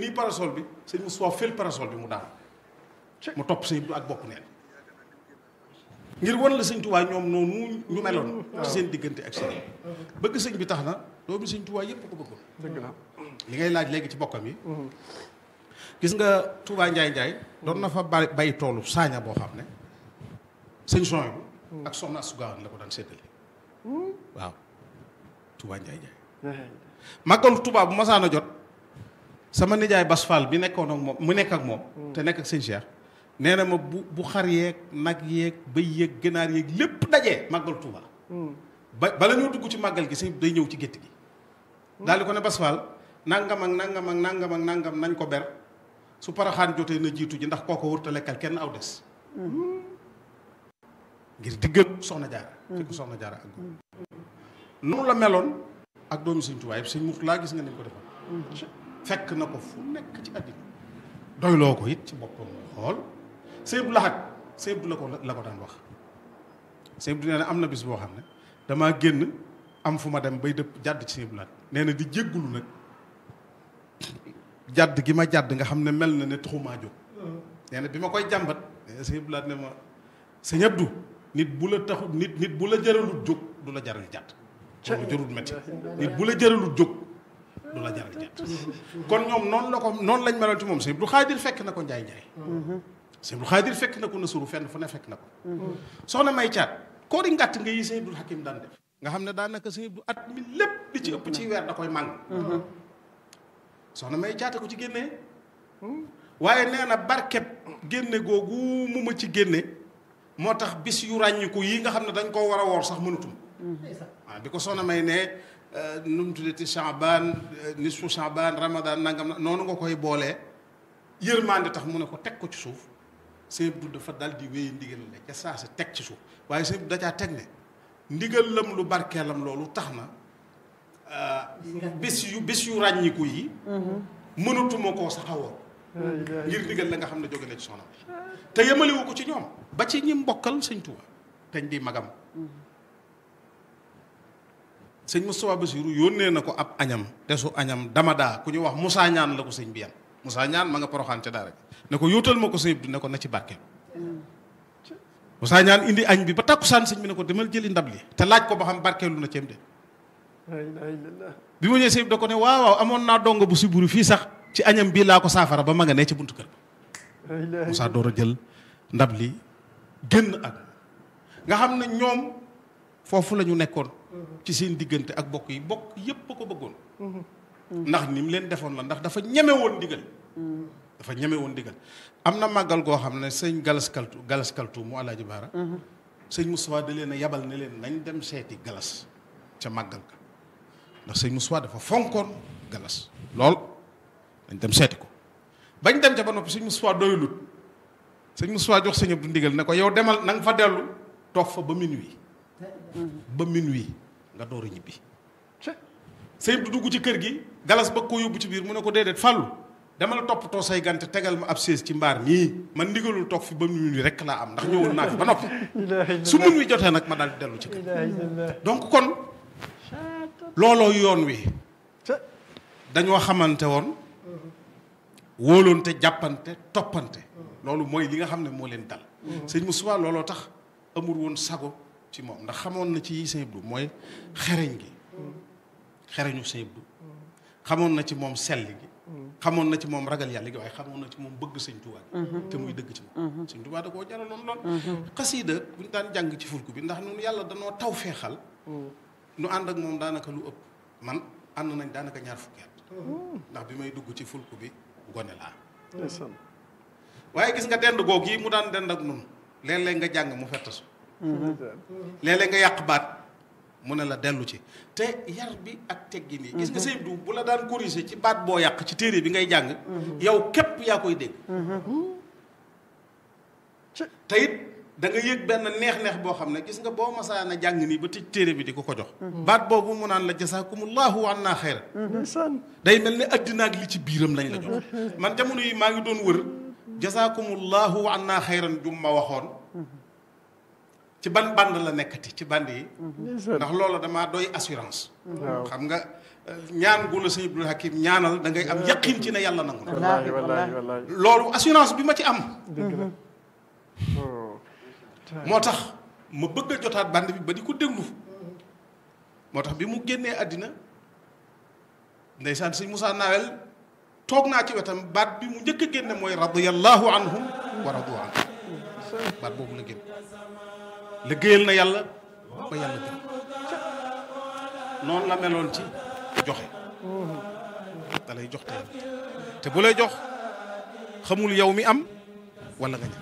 nii parasol bi sëñ Moustapha fël parasol bi mu daan mu topp sëñ Abdou ak bopp neen ngir wan la sëñ Tuubaa ñoom noonu ñu meloon ci seen diggante ak sëñ bëgg sëñ bi tax na doomu sëñ Tuubaa yépp ko bëggoon dëgg la li ngay laaj léegi ci bokkam yi gis nga Touba Njaay Njaay doon na fa bay bay toolu saaña boo xam ne sëñ son bu ak soxna Asugaawan la ko daan séddale waaw Touba Njaay Njaay màggalu Touba bu masaan a jot sama nijaay Bas Fall bi nekkoon ak moom mu nekk ak moom te nekk ak sëñ Cheikh nee na ma bu bu xar yeeg nag yeeg bëy yeeg ganaar yeeg lépp dajee màggalu Touba ba bala ñoo dugg ci màggal gi sëñ day ñëw ci gétt gi daal di ko ne Bas Fall nangam ak nangam ak nangam ak nangam nañ ko ber su paraxaan jotee na jiitu ji ndax kooko wërta lekkal kenn aw des ngir diggal soxna jaara fi ko soxna jaara ak noonu la meloon ak doomi sëñ Tuubaa yëpp sëñ Murtala gis nga ni ko defal fekk na ko fu nekk ci àddina doyloo ko it ci boppam xool sëñ bu laxat sëñ bu la ko la ko daan wax sëñ bu nee na am na bis boo xam ne damaa génn am fu ma dem bay dëpp jàdd ci sëñ bu laxat nee na di jéggulu nag jàdd gi ma jàdd nga xam ne mel na ne taxumaa jóg nee na bi ma koy jàmbat sëñ Abdou Lahad ne ma sëñ Abdou nit bu la taxu nit nit bu la jëralut jóg du la jaral jàdd loolu jërul métti nit bu la jëralut jóg du la jaral jàdd kon ñoom noonu la ko noonu lañ meloon ci moom sëñ Abdou Xaadir fekk na ko njaay njaay sëñ Abdou Xaadir fekk na ko nasuru fenn fu ne fekk na ko soxna may caat koo di ngàtt nga yi sëñ Abdou Hakim daan def nga xam ne daanaka sëñ Abdou at mi lépp li ci ëpp ci weer da koy màng soxna may caata ko ci génnee waaye nee na barkeb génne googu mu ma ci génne moo tax bis yu ràññiku yi nga xam ne dañ koo war a woor sax mënutum waaw bi ko soxna may ne nu mu tuddati Chaban nisfu Chaban Ramadan nangam na noonu nga koy boolee yërmande tax mu ne ko teg ko ci suuf sëñ Abdou dafa dal di wéy ndigal la ca saa si teg ci suuf waaye sëñ Abdou dacaa teg ne ndigal lam lu barkeelam loolu tax na bis yu bis yu ràññiku yi mënatuma koo sax a woor ngir ndigal la nga xam ne jóge na ci soxna te yemaliwu ko ci ñoom ba ci ñi mbokkal sëñ Tuuba teñ di magam sëñ Moustapha Bassirou yónnee na ko ab añam desu añam damadaa ku ñu wax Moussa ñaan la ko sëñ bi yan Moussa ñaan ma nga poroxaan ca daara ne ko yóotal ma ko sëñ bi ne ko na ci barkeel Moussa ñaan indi añ bi ba takkusaan sëñ bi ne ko demal jëli ndab li te laaj ko ba xam barkeelu na ceem de bi ma ñëwee sëñ bi da ko ne waaw waaw amoon naa dongo bu siburu fii sax ci añam bii laa ko saafara ba ma nga ne ci buntu kër ba Moussa door a jël ndab li génn ak nga xam ne ñoom foofu la ñu nekkoon ci seen diggante ak bokk yi bokk yépp a ko bëggoon ndax ni mu leen defoon la ndax dafa ñeme woon ndigal dafa ñeme woon ndigal am na màggal goo xam ne sëñ galas kaltu galas kaltu mu alaaji baara sëñ Moustapha da leen a yabal ne leen nañ dem seeti galas ca màggal ka ndax sëñ Moustapha dafa fonkoon galas lool dañ dem seeti ko bañ dem ca ba noppi sëñ Moustapha doyulut sëñ Moustapha jox sëñ Abdou ndigal ne ko yow demal na nga fa dellu toog fa ba minuit ba minuit nga door a ñibbi sëñ Abdou dugg ci kër gi galas ba ko yóbbu ci biir mu ne ko déedéet fàllu dama la toppatoo say gante tegal ma ab sées ci mbaar mii man ndigalul toog fi ba minuit rek laa am ndax ñëwul naa fi ba noppi su minuit jotee nag ma daal di dellu ci kër donc kon looloo yoon wi dañoo xamante woon wóoloonte jàppante toppante loolu mooy li nga xam ne moo leen dal sëñ Moussa looloo tax amul woon sago ci moom ndax xamoon na ci sëñ Abdou mooy xereñ gi xereñu sëñ Abdou xamoon na ci moom sell gi xamoon na ci moom ragal yàlla gi waaye xamoon na ci moom bëgg sëñ Tuubaa te muy dëgg ci moom sëñ Tuubaa da koo jaraloon lool xasiida bu ñu daan jàng ci fulku bi ndax ñun yàlla danoo taw feexal nu ànd ak moom daanaka lu ëpp man ànd nañ daanaka ñaar fukki at ndax bi may dugg ci fulku bi gone laa waaye gis nga dend goog yi mu daan dend ak nun léeg-léeg nga jàng mu fettasu léeg-léeg nga yàq baat mu ne la dellu ci te yar bi ak teggin yi gis nga sëñ du bu la daan corriger ci baat boo yàq ci téere bi ngay jàng yow képp yaa koy dégg te it da nga yëg benn neex-neex boo xam ne gis nga boo masaana jàng nii ba tëj téere bi di ko ko jox baat boobu mu naan la jasaakumullahu an naa xayra day mel ne addina ak li ci biiram lañ la jox man jamono yi maa ngi doon wër jasaakumullahu an naa xayran jum ma waxoon ci ban band la nekkati ci band yi ndax loolu damaa doy assurance xam nga ñaan gu la sëñ Abdul Hakim ñaanal da ngay am yaqin ci ne yàlla nangu na wallaahi wallaahi wallaahi loolu assurance bi ma ci am dëgg la oh moo tax ma bëgg a jotaat band bi ba di ko déglu moo tax bi mu génnee àddina ndeysaan sëñ Moussa Nawel toog naa ci wetam baat bi mu njëkk a génne mooy radiyallahu anhum wa radu anhu baat boobu la génn liggéeyal na yàlla ba yàlla gën noonu la meloon ci joxe da lay jox tey te bu lay jox xamul yow mi am wala nga ñàkk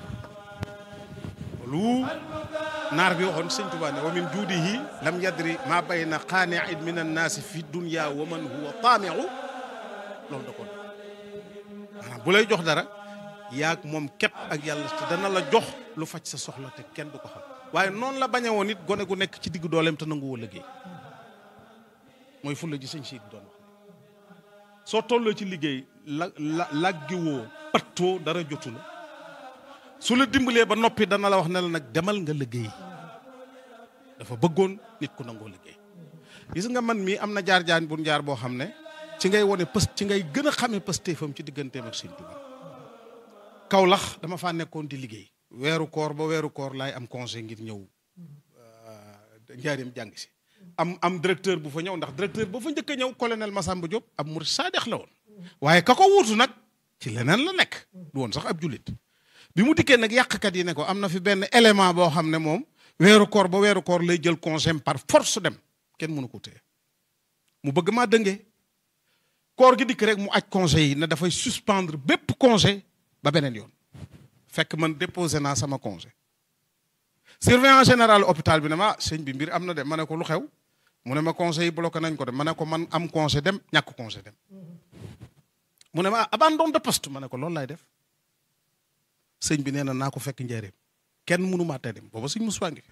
lu naar bi waxoon sëñ Tuubaa ne wa min juudihi lam yadri ma bayna qaani'in min annaasi fi dunya wa man huwa taami'u loolu da ko maanaam bu lay jox dara yaag moom képp ak yàlla te dana la jox lu faj sa soxla te kenn du ko xam waaye noonu la bañe woon it gone gu nekk ci diggu dooleem te nangu woo liggéey mooy fulla ji sëñ siit doon wax soo tolloo ci liggéey la la laggiwoo pattoo dara jotu la su la dimbalee ba noppi dana la wax ne la nag demal nga liggéey dafa bëggoon nit ku nangoo liggéey gis nga man mii am na jaar jaan bu jaar boo xam ne ci ngay wone pës ci ngay gën a xamee pëstéefam ci digganteem ak Sëñ Tuubaa Kawlax dama faa nekkoon di liggéey weeru koor ba weeru koor laay am conseil ngir ñëw njaarim jàng si am am directeur bu fa ñëw ndax directeur ba fa njëkk a ñëw colonel Massamba Diop ab murid saadex la woon waaye ka ko wuutu nag ci leneen la nekk du woon sax ab jullit bi mu dikkee nag yàqkat yi ne ko am na fi benn élément boo xam ne moom weeru koor ba weeru koor lay jël congé par force dem kenn mënu ko téye mu bëgg maa dëngee koor gi dikk rek mu aj congé yi ne dafay suspendre bépp congé ba beneen yoon fekk man déposé naa sama congé surveillant général hôpital bi ne ma sëñ bi mbir am na de ma ne ko lu xew mu ne ma congé yi bloqué nañ ko de ma ne ko man am congé dem ñàkk congé dem mu ne ma abandon de poste ma ne ko loolu laay def sëñ bi nee na naa ko fekk njaareem kenn mënu maa tee dem booba sëñ Moussa ngi fi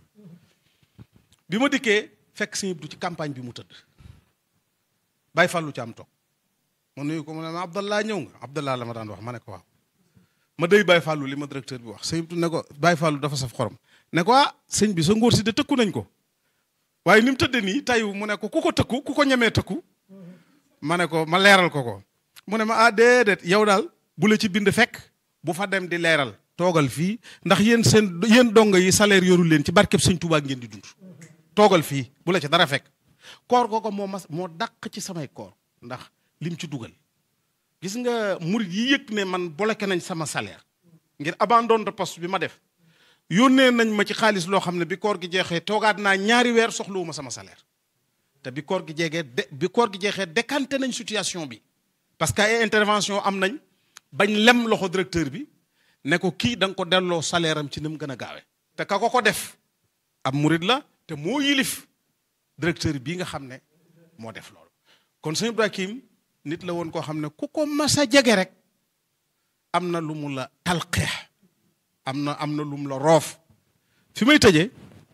bi ma dikkee fekk sëñ Abdou ci campagne bi mu tëdd bàyyi fàllu ci am toog ma nuyu ko mu ne ma Abdallah ñëw nga Abdallah la ma daan wax ma ne ko waaw ma day bàyyi fàllu li ma directeur bi wax sëñ Abdou ne ko bàyyi fàllu dafa saf xorom ne ko ah sëñ bi sa ngóor si de tëkku nañ ko waaye ni mu tëddee nii tayu mu ne ko ku ko tëkku ku ko ñemee tëkku ma ne ko ma leeral ko ko mu ne ma ah déedéet yow daal bu la ci bind fekk bu fa dem di leeral toogal fii ndax yéen seen yéen dongo yi salaire yoru leen ci barkeb sëñ Tuubaa ngeen di dund toogal fii bu la ci dara fekk koor googu moo mas moo dàq ci samay koor ndax lim ci dugal gis nga murit yi yëg ne man bloqué nañ sama salaire ngir abandon de poste bi ma def yónnee nañ ma ci xaalis loo xam ne bi koor gi jeexee toogaat naa ñaari weer soxlawuma sama salaire te bi koor gi jeexee de bi koor gi jeexee décanté nañ situation bi parce que ay intervention am nañ bañ lem loxo directeur bi ne ko kii da nga ko delloo salaire am ci ni mu gën a gaawee te ka ko ko def ab murit la te moo yilif directeur bii nga xam ne moo def loolu kon sëñ Ibrahim nit la woon koo xam ne ku ko mas a jege rek am na lu mu la talqeex am na am na lu mu la roof fi may tëjee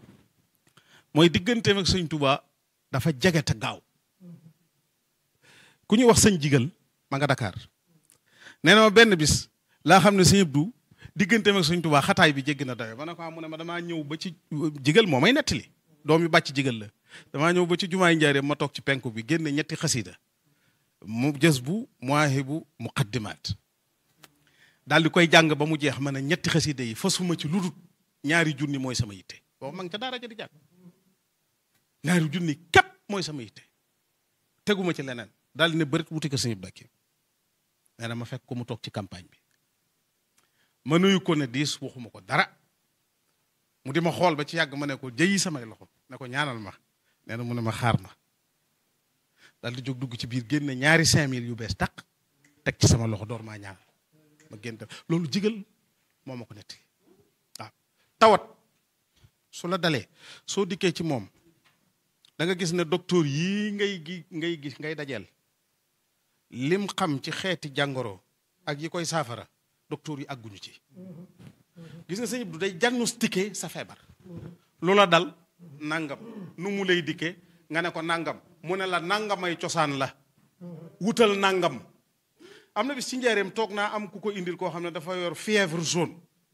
mooy digganteem ak sëñ Touba dafa jege te gaaw ku ñuy wax sëñ jigal ma nga Dakar nee na ma benn bis laa xam ne sëñ Abdou digganteem ak sëñ Touba xataay bi jéggi na dawe ma ne ko mu ne ma damaa ñëw ba ci jigal moo may nettali doom yu bàcc jigal la damaa ñëw ba ci jumaay njaareem ma toog ci penku bi génne ñetti xasida mu jës bu muwaahibu muqaddimaat daal di koy jàng ba mu jeex ma ne ñetti xasida yi fasuma ci lu dul ñaari junni mooy sama yitte boobu ma ngi ca daara ja di jàng ñaari junni képp mooy sama yitte teguma ci leneen daal di ne bërit wuti ko sëñ Bakki nee na ma fekk ko mu toog ci campagne bi ma nuyu ko ne diis waxuma ko dara mu di ma xool ba ci yàgg ma ne ko jëyi samay loxo ne ko ñaanal ma nee na mu ne ma xaar ma daal di jóg dugg ci biir génne ñaari cinq mille yu bees tàq teg ci sama loxo door maa ñaanal ma génn loolu jigal moo ma ko netti waaw tawat su la dalee soo dikkee ci moom da nga gis ne docteur yii ngay gi ngay gis ngay dajeel lim xam ci xeeti jàngoro ak yi koy saafara docteur yi àgguñu ci gis nga sëñ Abdou day diagnostiqué sa feebar loola dal nangam nu mu lay dikkee nga ne ko nangam mu ne la nangamay cosaan la wutal nangam am na bis ci njaareem toog naa am ku ko indil koo xam ne dafa yor fièvre jaune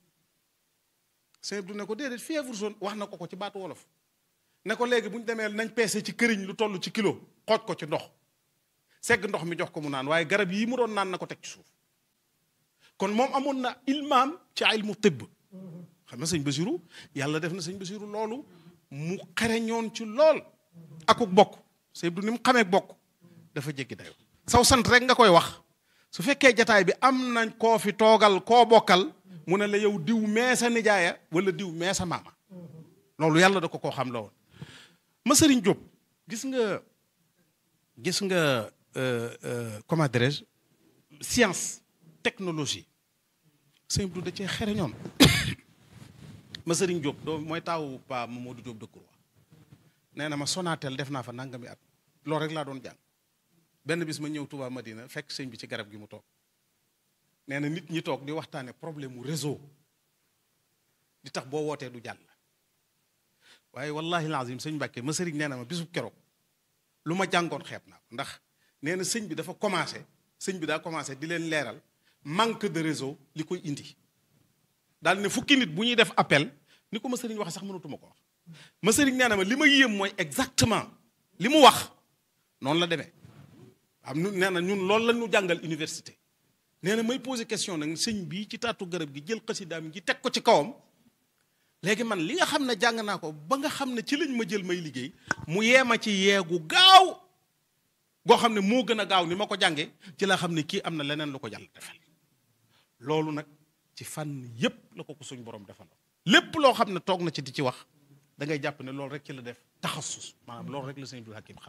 sëñ Abdou ne ko déedéet fièvre jaune wax na ko ko ci baatu wolof ne ko léegi bu ñu demee nañ peese ci këriñ lu toll ci kilo xooj ko ci ndox segg ndox mi jox ko mu naan waaye garab yii mu doon naan na ko teg ci suuf kon moom amoon na ilmaam ci ilmu tibb xam nga sëñ Basiru yàlla def na sëñ Basiru loolu mu xereñoon ci lool akuk bokk sëñ du ni mu xamee bokk dafa jéggi dayo saw sant rek nga koy wax su fekkee jataay bi am nañ koo fi toogal koo bokkal mu ne la yow diw mee sa nijaaya wala diw mee sa maama loolu yàlla da ko koo xam la woon ma sëriñ Jóob gis nga gis nga comment dirais-je science technologie sëñ du da cee xereñoon ma sëriñ Jóob doo mooy taawu pa Mamadou Jóob Decroix nee na ma Sonatel def naa fa nangami at loolu rek laa doon jàng benn bis ma ñëw Touba Madina fekk sëñ bi ci garab gi mu toog nee na nit ñi toog di waxtaane problème mu réseau di tax boo wootee du jàll waaye wallahi lazim sëñ Mbàkke ma sëriñ nee na ma bisub keroog lu ma jàngoon xeeb naa ko ndax nee na sëñ bi dafa commencé sëñ bi daa commencé di leen leeral manque de réseau li koy indi daal ne fukki nit bu ñuy def appel ni ko ma sëriñ waxe sax mënatuma ko wax ma sëriñ nee na ma li ma yéem mooy exactement li mu wax noonu la demee am nu nee na ñun loolu la ñu jàngal université nee na may posé question nag sëñ bii ci taatu garab gi jël xasidaam gi teg ko ci kawam léegi man li nga xam ne jàng naa ko ba nga xam ne ci lañ ma jël may liggéey mu yeema ci yeegu gaaw goo xam ne moo gën a gaaw ni ma ko jàngee ci la xam ne kii am na leneen lu ko jàll defal loolu nag ci fànn yépp la ko ko suñ borom defal lépp loo xam ne toog na ci di ci wax da ngay jàpp ne loolu rek ci la def taxasus maanaam loolu rek la sëñ Abdul Hakim xam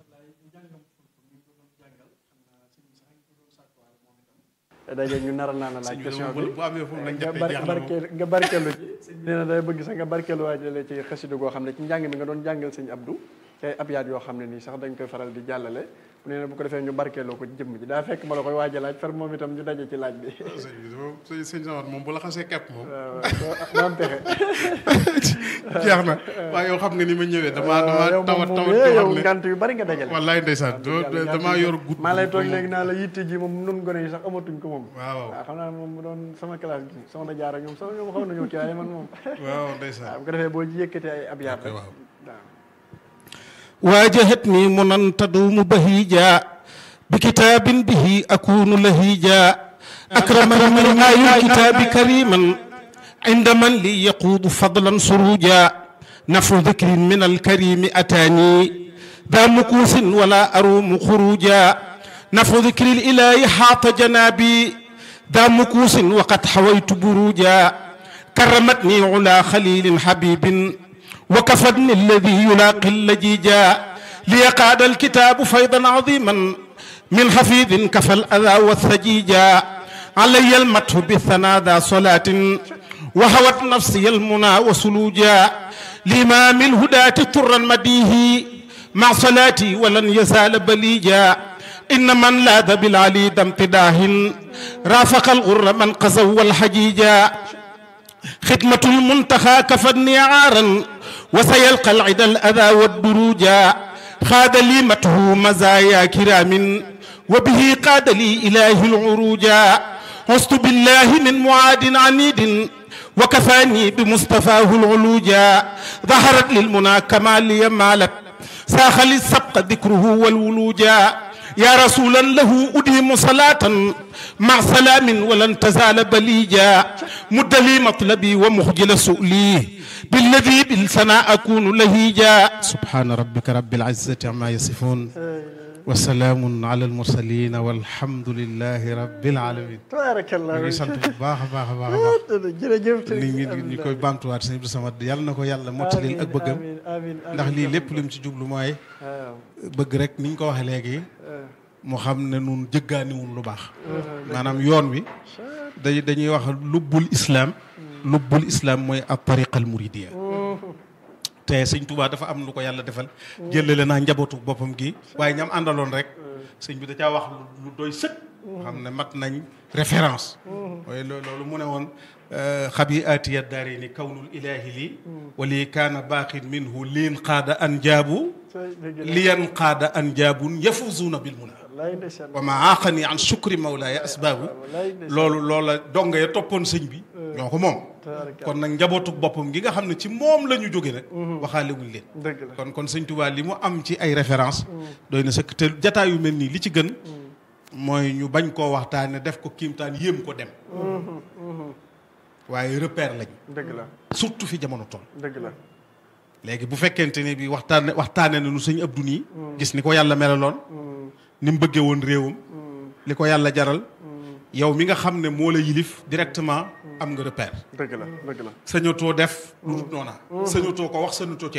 daje ñu naral naa la laaj question bi bu amee fu mu lañ nga defee jeex na moom barkeel nga barkeelu ci nee na day bëgg sax nga barkeelu waajale ci xasida goo xam ne ci njàng mi nga doon jàngal sëñ Abdou ci ay abyaat yoo xam ne nii sax dañ koy faral di jàllale bu nee na bu ko defee ñu barkeeloo ko ci jëmm ji daa fekk ma la koy waaj a laaj far moom itam ñu daje ci laaj bi sëñ bi moom sëñ sëñ Samad moom bu la xasee kepp moom waaw doo am pexe jeex na waaye yow xam nga ni ma ñëwee damaa yow damaa moom tawat moom tawat eh, yoo yow xam ne ngant yu bari nga dajale wallaay ndeysaan doo damaa yor gudd maa lay toog léegi naa la yitte ji moom nun gone yi sax amatuñ ko moom waaw waaw xam naa moom mu doon sama classe gi soxna jaara ñoom sax ñoom xaw nañoo kii waaye man moom waaw ndeysaan waaw bu ko defee boo ci yëkkatee ay abyaat rek waaw waaw واجهتني منى تدوم بهيجا بكتاب به أكون لهيجا أكرمني من آي الكتاب كريما عند من لي يقود فضلا سروجا نفر ذكر من الكريم أتاني ذا مكوث ولا أروم خروجا نفر ذكر الإله حاط جنابي ذا مكوث وقد حويت بروجا كرمتني علا خليل حبيب وكفدني الذي يلاقي اللجيجا ليقاد الكتاب فيضا عظيما من حفيظ كفى الأذى والثجيجا علي المدح بالثنى ذا صلاة وهوت نفسي المنى وسلوجا لإمام الهداة طرا مديه مع صلاتي ولن يزال بليجا إن من لاذ بالعلي دم امتداه رافق الغر من قزوا والحجيجا خدمة المنتخى كفني عارا وسيلقى العدا الأذى والدروجا خاد لي مته مزايا كرام وبه قاد لي إله العروجا عزت بالله من معاد عنيد وكفاني بمصطفاه العلوجا ظهرت للمنى كما لي مالت ساخ لي السبق ذكره والولوجا يا رسولا له أديم صلاة مع سلام ولن تزال بليجا مد لي مطلبي ومخجل سؤلي بالذي بالثناء أكون لهيجا سبحان ربك رب العزة عما يصفون وسلام على المرسلين والحمد لله رب العالمين tabaarakallah ñu ngi sant bu baax a baax a baax a baax jërëjëf nit ñi ñu koy baamtuwaat sëñ Abdou Samad yàlla na ko yàlla mottalil ak bëggam amiin amiin ndax lii lépp lim ci jublu mooy waaw bëgg rek ni ñu ko waxee léegi mu xam ne nun jëggaaniwul lu baax maanaam yoon wi da dañuy wax lubbul islam lubbul islam mooy ab tariqa al muridiya te sëñ Touba dafa am lu ko yàlla defal jëlale naa njabootu boppam gi waaye ñam àndaloon rek sëñ bi da caa wax lu doy sëkk xam ne mat nañ référence waaye loo- loolu mu ne woon xabi atiya daari ni kawnul ilahi li wali kaana baaqin minhu liin qaada an jaabu liyan qaada an jaabun yafuzuuna bil muna wallaay ndeysaan wa ma aaqani an shukri mawlaaya asbaabu wallaay ndeysaan loolu loola donga ya toppoon sëñ bi ñoo ko moom tabaarkalla. kon nag njabootu boppam gi nga xam ne ci moom la ñu jóge nag waxaale wuñ leen dëgg la kon kon sëñ Tuubaa li mu am ci ay référence doy na sëkk te jataay yu mel nii li ci gën mooy ñu bañ koo waxtaane def ko kiimtaan yéem ko dem waaye repère lañ dëgg la surtout fi jamono toll dëgg la léegi bu fekkente ne bi waxtaane waxtaane nañu sëñ Abdou nii gis ni ko yàlla melaloon ni mu bëggee woon réewam li ko yàlla jaral yow mi nga xam ne moo la yilif directement am nga repère dëgg la dëgg la sañatoo def lu dul noona sañatoo ko wax sañatoo ci